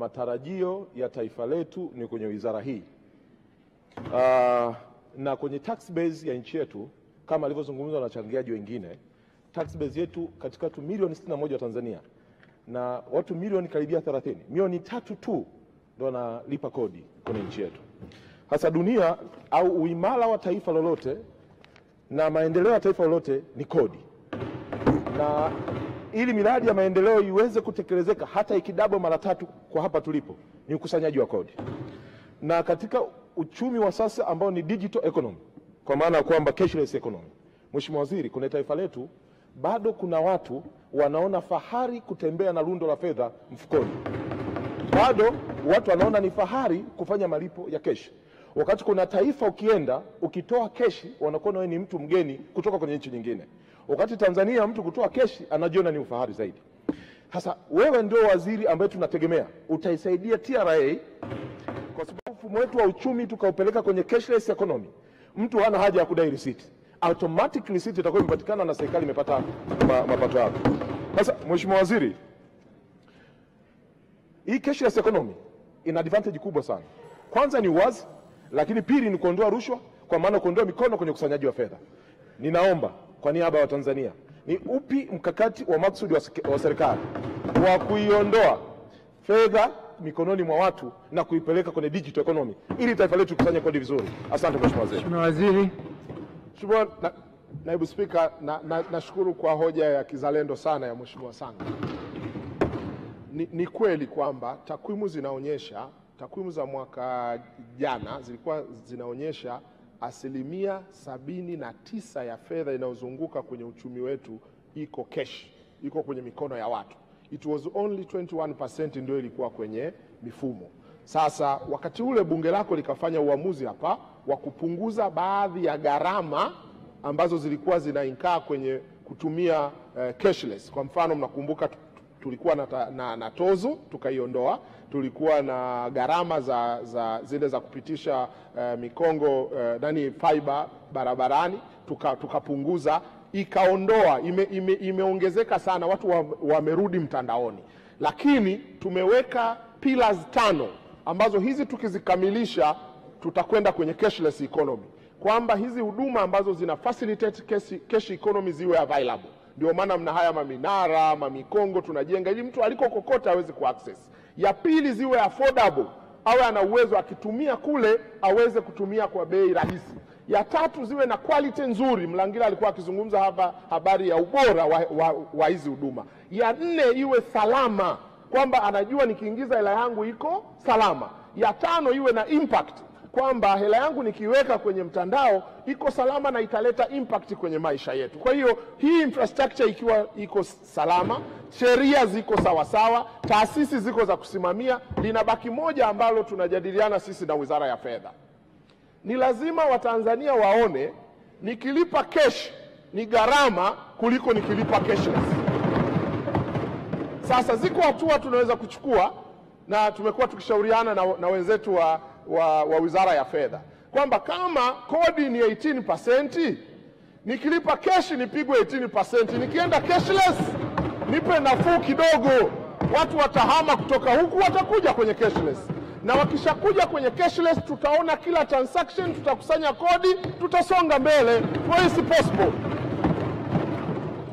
matarajio ya taifa letu ni kwenye wizara hii uh, na kwenye tax base ya nchi yetu kama alivyozungumza na wachangiaji wengine, tax base yetu katika watu milioni 61 wa Tanzania na watu milioni karibia 30, milioni tatu tu ndo wanalipa kodi kwenye nchi yetu. Hasa dunia au uimara wa taifa lolote na maendeleo ya taifa lolote ni kodi, na ili miradi ya maendeleo iweze kutekelezeka hata ikidabo mara tatu kwa hapa tulipo, ni ukusanyaji wa kodi. Na katika uchumi wa sasa ambao ni digital economy, kwa maana ya kwamba cashless economy, Mheshimiwa Waziri, kwenye taifa letu bado kuna watu wanaona fahari kutembea na lundo la fedha mfukoni. Bado watu wanaona ni fahari kufanya malipo ya keshi, wakati kuna taifa ukienda ukitoa keshi wanakuona wewe ni mtu mgeni kutoka kwenye nchi nyingine, wakati Tanzania mtu kutoa keshi anajiona ni ufahari zaidi. Sasa wewe ndio waziri ambaye tunategemea utaisaidia TRA kwa sababu mfumo wetu wa uchumi tukaupeleka kwenye cashless economy, mtu hana haja ya kudai risiti, automatic receipt itakuwa imepatikana na serikali imepata ma, mapato yake. Sasa Mheshimiwa Waziri, hii cashless economy ina advantage kubwa sana. Kwanza ni uwazi, lakini pili ni kuondoa rushwa, kwa maana kuondoa mikono kwenye ukusanyaji wa fedha. Ninaomba kwa niaba ya Watanzania, ni upi mkakati wa maksudi wa sek- wa serikali wa kuiondoa fedha mikononi mwa watu na kuipeleka kwenye digital economy ili taifa letu likusanye kodi vizuri? Asante Mheshimiwa Waziri. Mheshimiwa Waziri. Mheshimiwa na, Naibu Spika, nashukuru na, nashukuru kwa hoja ya kizalendo sana ya Mheshimiwa Sanga. Ni, ni kweli kwamba takwimu zinaonyesha takwimu za mwaka jana zilikuwa zinaonyesha asilimia sabini na tisa ya fedha inayozunguka kwenye uchumi wetu iko cash, iko kwenye mikono ya watu. It was only 21% ndio ilikuwa kwenye mifumo. Sasa wakati ule bunge lako likafanya uamuzi hapa wa kupunguza baadhi ya gharama ambazo zilikuwa zinainkaa kwenye kutumia eh, cashless. Kwa mfano mnakumbuka tu- tulikuwa na, ta- na, na tozo tukaiondoa, tulikuwa na gharama za, za zile za kupitisha eh, mikongo eh, nani fiber barabarani tuka- tukapunguza ikaondoa ime, ime, imeongezeka sana, watu wa- wamerudi mtandaoni, lakini tumeweka pillars tano ambazo hizi tukizikamilisha tutakwenda kwenye cashless economy, kwamba hizi huduma ambazo zina facilitate cash, cash economy ziwe available. Ndio maana mna haya maminara mamikongo tunajenga ili mtu aliko kokote aweze kuaccess. Ya pili ziwe affordable, awe ana uwezo akitumia kule aweze kutumia kwa bei rahisi. Ya tatu ziwe na quality nzuri. Mlangira alikuwa akizungumza hapa habari ya ubora wa, wa, wa hizi huduma. Ya nne iwe salama, kwamba anajua nikiingiza hela yangu iko salama. Ya tano iwe na impact kwamba hela yangu nikiweka kwenye mtandao iko salama na italeta impact kwenye maisha yetu. Kwa hiyo hii infrastructure ikiwa iko salama, sheria ziko sawasawa, taasisi ziko za kusimamia, linabaki moja ambalo tunajadiliana sisi na Wizara ya Fedha. Ni lazima Watanzania waone nikilipa cash ni gharama kuliko nikilipa cashless. Sasa ziko hatua tunaweza kuchukua na tumekuwa tukishauriana na, na wenzetu wa, wa, wa Wizara ya Fedha kwamba kama kodi ni 18% nikilipa cash nipigwe 18%, nikienda cashless nipe nafuu kidogo. Watu watahama kutoka huku watakuja kwenye cashless, na wakishakuja kwenye cashless tutaona kila transaction, tutakusanya kodi, tutasonga mbele. Kwa hiyo si possible